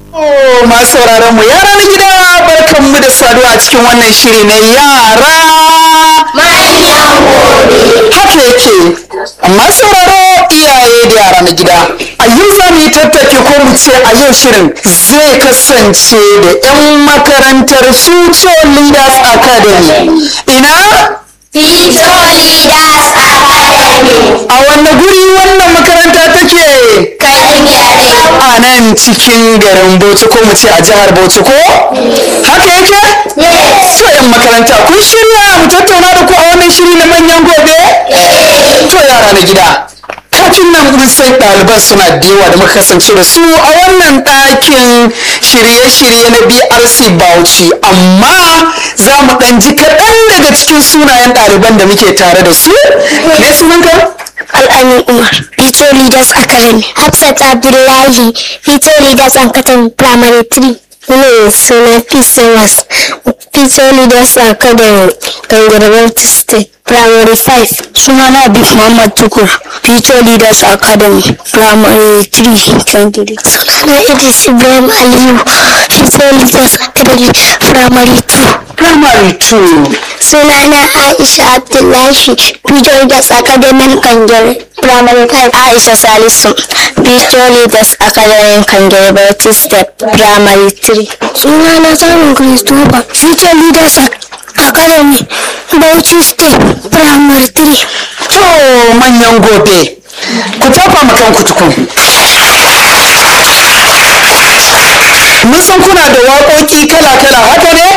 Oh, masu sauraron mu yara na gida barkan mu da saduwa a cikin wannan shiri na yara Manyan gobe. haka yake amma sauraro iyaye da yara na gida a yau za mu yi tattaki ko mu ce a yau shirin zai kasance da 'yan makarantar future leaders academy ina Fito Leaders Academy. a wanne guri wannan makaranta take Kan yare. a nan cikin garin bauchi ko mu ce a jihar bauchi ko haka yake Yes. to yan makaranta kun shirya mu tattauna da ku a wannan shiri na manyan gobe to yara na gida kafin nan mun san ɗaliban suna da yawa da muka kasance da su a wannan ɗakin shirye-shirye na brc bauchi amma za mu ɗan ji kaɗan daga cikin sunayen ɗaliban da muke tare da su me sunanka Al'amin Umar, Fito Leaders Academy. Hafsat Abdullahi, Fito Leaders Academy Primary 3. Ne suna PCOS, Fito Leaders Academy, Gangarwar State, Primary 5. Suna na Abib Muhammad Tukur, Fito Leaders Academy, Primary 3, Kangiri. Suna Idris Ibrahim Aliyu, Fito Leaders Academy, Primary 2. primary 2 Sunana Aisha Abdullahi, Future Leaders Academy Kangere, Primary 5. Aisha Salisu, Future Leaders Academy Kangere, Bauchi Step, Primary 3. Sunana Samun Christopher, Future Leaders Academy, Bauchi Step, Primary 3. To manyan gobe, ku tafa ma kanku tukun. Mun san kuna da waƙoƙi kala-kala haka ne?